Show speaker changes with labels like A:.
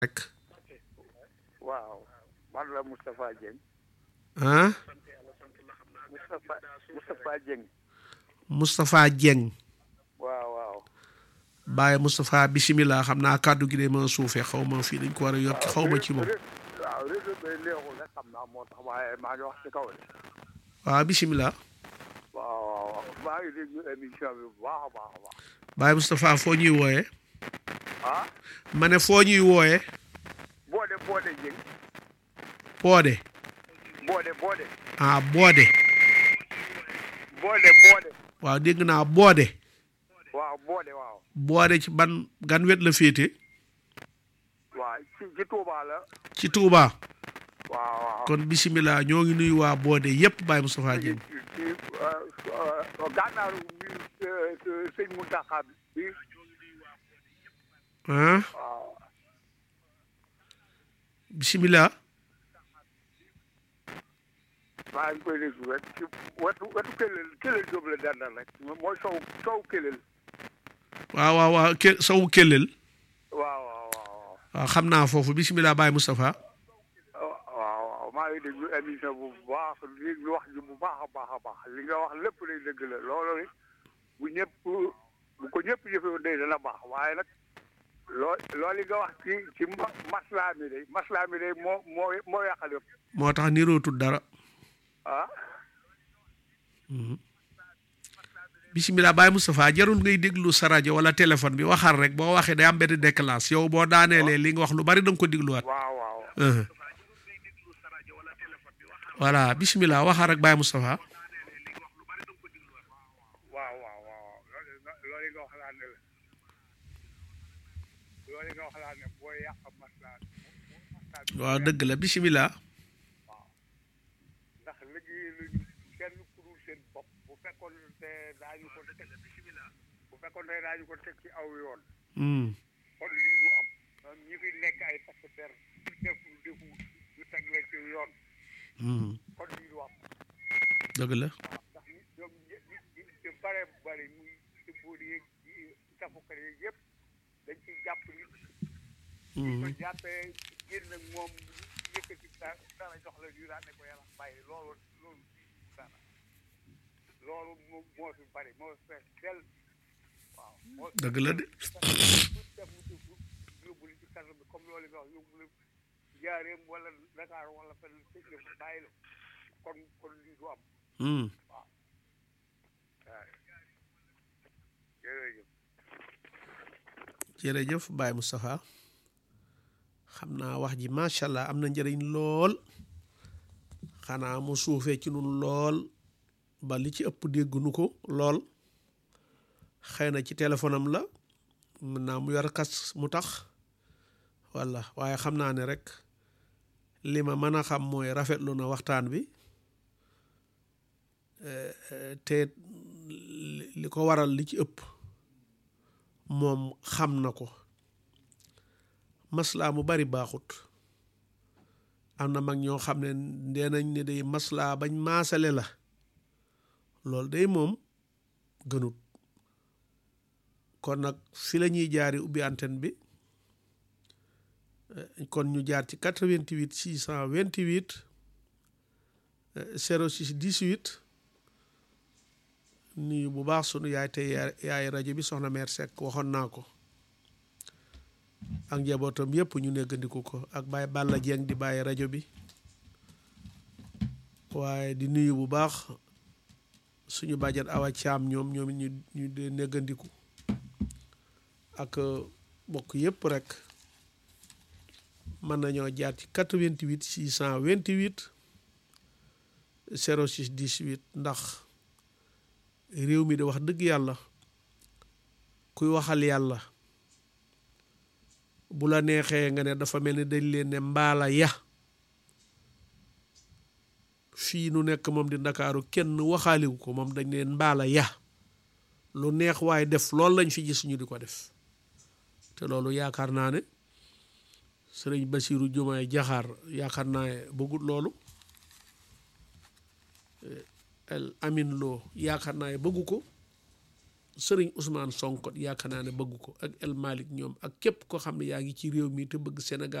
A: rek
B: waaw man la Moustapha Dieng
A: ah
B: Moustapha Moustapha Dieng
A: Moustapha Dieng
B: waaw waaw
A: Baye Moustapha bisimilah xam naa kàddu gi de ma suufee xaw ma fii dañ ko war a yokki xaw ma ci moom
B: waaw réseau bi léexul rek xam naa moo tax waaye maa ngi wax ci kaw de
A: waaw bisimilah
B: waaw waaw maa ngi déglu émission bi bu baax a baax a baax
A: Baye Moustapha foo ñuy wooyee
B: ah
A: ma ne foo ñuy wooyee
B: boode boode Dieng
A: Poode
B: boode boode
A: ah Boode
B: boode boode
A: waaw dégg naa Boode
B: waaw boode waaw
A: Boode ci ban gan wet la féete
B: waaw ci ci Touba la
A: ci Touba
B: waaw waaw
A: kon bisimilah ñoo ngi nuyu waa Boode yépp Baye Moustapha
B: ci
A: Dieng
B: ci gànnaaru bi sëñ Mountakha bi
A: ah
B: waaw
A: bisimilah
B: maa ngi koy déglu rek ci wetu wetu Kelel Kelel Diop la dandal rek mooy sow sow Kelel
A: waaw waaw waaw ke sowu kellel
B: waaw waaw waaw
A: waaw xam naa foofu bisimilah Baye Moustapha
B: waaw waaw maa ngi déglu émission bu baax li wax ji bu baax a baax a baax li nga wax lépp lay dëgg la loolu bu ñëpp bu ko ñëpp jëfee day dana baax waaye nag loo loolu nga wax ci ci ma- maslaa mi day maslaa mi day moo moo moo yàqal yëpp
A: moo tax nirootul dara
B: ah
A: bisimilah Baye Moustapha jarul ngay déglu sa rajo wala téléphone bi waxal rek boo waxee day am benn déclenche yow boo daaneelee li nga wax lu bari da nga ko dégluwaat
B: waaw waaw
A: Uh-huh. voilà bisimilah waxal rek Baye Moustapha
B: waaw waaw waaw loolu loolu nga wax laa ne la loolu nga wax laa ne boo yàq maslaa maslaa bi
A: waaw dëgg la bisimilah
B: ndax liggéey luñu kenn ku dul seen bopp bu fekkoon te daañu ko teg bu fekkoon te daañu ko teg ci aw yoon
A: Hmm.
B: kon lii du am ñoom ñi fi nekk ay takk der def defu ñu teg leen ci yoon
A: Hmm.
B: kon lii du am
A: dëgg la
B: waaw ndax ñi ñoom ñi ñi ñi ci bare bare muy ci buur yeeg ci tafukat yeeg yëpp dañ ciy jàpp nit ko
A: Hmm.
B: jàppee génn ak moom yëkkati dara dara jox la ñu daan ne ko yàlla bàyyi loolu loolu dara loolu moo moo fi bari moo fi fees del waaw moo fi
A: dëgg la de
B: def mu def yóbbu li ci kaso bi comme loolu nga wax yóbbu la jaareem wala Dakar wala fenn tëj la fa bàyyi la kon kon lii du am
A: Hmm.
B: waaw jërëjëf
A: jërëjëf Baye Moustapha xam naa wax ji macha allah am na njëriñ lool xanaa mu suufee ci nun lool ba li ci ëpp déggunu ko lool xëy na ci téléphone am la mën naa mu yor kas mu tax walla waaye xam naa ne rek li ma mën a xam mooy rafetlu na waxtaan bi Eh, eh, te li li ko waral li ci ëpp moom xam na ko maslaa mu bari baaxut am na mag ñoo xam ne ndee nañ ne day maslaa bañ maasale la loolu day moom gënut kon nag fi la ñuy jaari ubbi antenne bi eh, kon ñu jaar ci 88 628 eh, 06 18 nuyu bu baax sunu yaay tey yaay rajo bi soxna mère Seck waxoon naa ko ak njabootam yëpp ñu neggandiku ko ak Baye Balla Dieng di bàyyi rajo bi waaye di nuyu bu baax suñu bàjjan Awa Caam ñoom ñoom ñu ñu de neggandiku ak bokk yëpp rek mën nañoo jaar ci 88 628 06 18 ndax réew mi de wax dëgg yàlla kuy waxal yàlla bu la neexee nga ne dafa mel ni dañ leen ne mbaala ya fii nu nekk moom di ndakaaru kenn waxaaliwu ko moom dañ leen mbaala ya lu neex waaye def loolu lañ fi gis ñu di ko def te loolu yaakaar naa ne sëriñ Basiiru Jumaay Jaxaar yaakaar naa ne bëggut loolu el amin loo yaakaar naa ne bëggu ko sëriñ Ousmane Sonko yaakaar naa ne bëgg ko ak El Malick ñoom ak képp koo xam ne yaa ngi ci réew mi te bëgg Sénégal